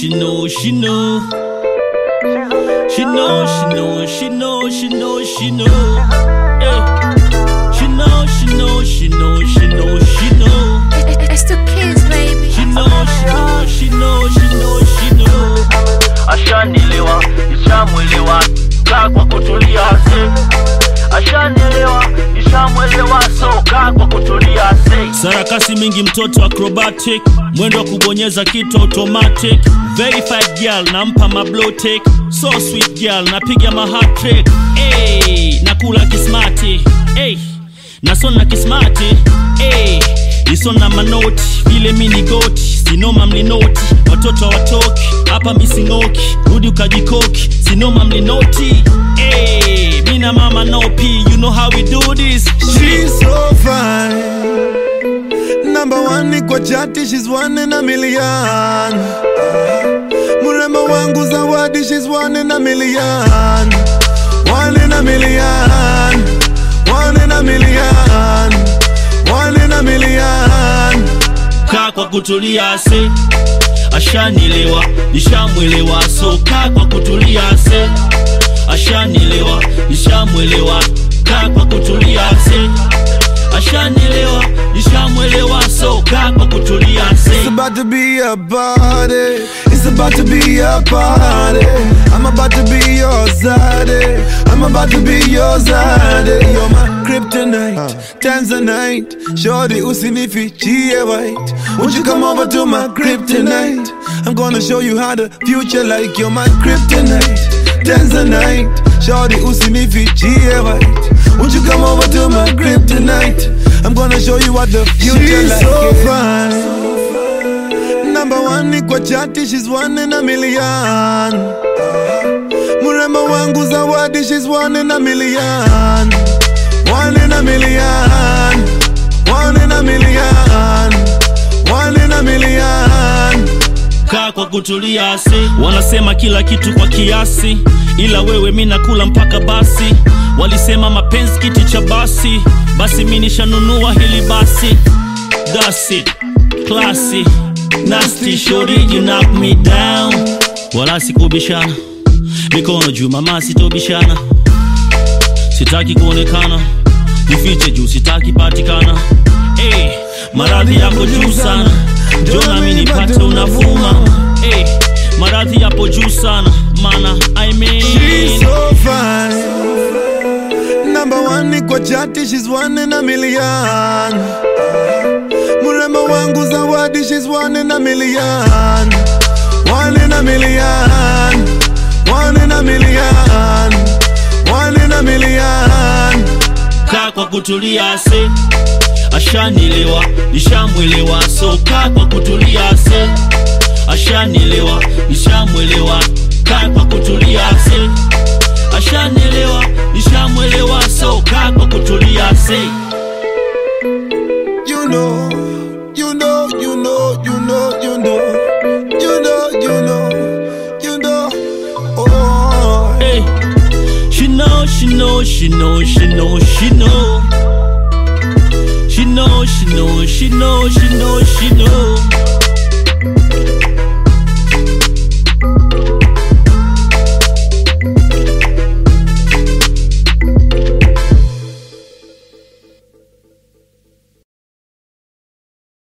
she know, she know. She know, she know, she know, she know, she know. Hey. She know, she know, she know, she know, she know. It's the kids, baby. She know, she know, she know, she know, she know. Ashanielewa, nishamwelewa, kaa kwa kutulia se. Ashanielewa, nishamwelewa, so kaa kwa kutulia se. sarakasi mingi mtoto acrobatic mwendo wa kubonyeza kitu automatic verified girl nampa mablotek so sweet girl napiga mahatrick hey, nakula kismati hey, nasona kismati hey, isona manoti vile mini goti sinoma mlinoti watoto watoki hapa mising'oki rudi ukajikoki sinoma mlinoti hey, mina mama nopi you know how we do this She's so fine. Number one ni kwa chati, she's one in a million. Mrembo wangu zawadi, she's one in a million. One in a million. One in a million. One in a million. kaa kwa kutulia se ashanielewa nishamwelewa so kaa kwa kutulia se ashanielewa nishamwelewa kaa kwa kutulia se ashanielewa nishamwelewa so kaa kwa kutulia It's se about to be a party. It's about to be a party. I'm about to be your zaddy. I'm about to be your zaddy. You're my kryptonite, Tanzanite. Shorty usinifichie white. Won't you come over to my kryptonite? I'm gonna show you how the future like. You're my kryptonite, Tanzanite. Shorty usinifichie white. Won't you come over to my kryptonite? I'm gonna show you what the future She's like. so fine. Number one ni kwa chati, she's one in a million. Mrembo wangu zawadi, she's one in a million. One in a million. One in a million. One in a million. kaa kwa kutulia se wanasema kila kitu kwa kiasi ila wewe mi nakula mpaka basi walisema mapenzi kiti cha basi basi mi nishanunua hili basi That's it. Classy. Nasty shorty, you knock me down wala sikubishana mikono juu mama sitobishana sitaki kuonekana nifiche juu sitaki patikana hey, maradhi yako juu sana jona mi nipate unavuma hey, maradhi yapo juu sana mana I mean, She's so fine. Number one ni kwa chati, she's one in a million. Mrembo wangu zawadi, she's one in a million. One in a million. One in a million. One in a million. kaa kwa kutulia se ashanielewa nishamwelewa so kaa kwa kutulia se ashanielewa nishamwelewa kaa kwa kutulia se ashanielewa nishamwelewa so kaa kwa kutulia se You know, you know, you know, you know, you know, you know, you know, you know. Oh, hey. she know she know she know she know she know she know she know she know she know she know